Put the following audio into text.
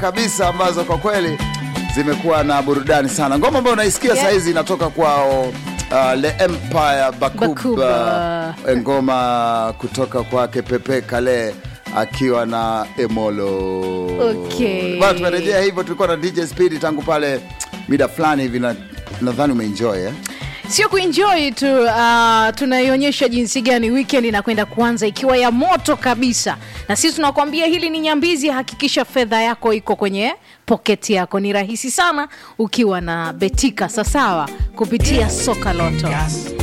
kabisa ambazo kwa kweli zimekuwa na burudani sana. Ngoma ambayo unaisikia Yeah. saa hizi inatoka kwao uh, Le Empire Bakuba, Bakuba. Eh, ngoma kutoka kwake Pepe Kale akiwa na Emolo. Okay. Bana, tumerejea hivyo, tulikuwa na DJ Speed tangu pale mida fulani hivi, na- nadhani umeenjoy eh? sio kuenjoy tu uh, tunaionyesha jinsi gani weekend inakwenda kuanza ikiwa ya moto kabisa na sisi tunakuambia hili ni nyambizi hakikisha fedha yako iko kwenye poketi yako ni rahisi sana ukiwa na betika sasawa kupitia soka loto Gas.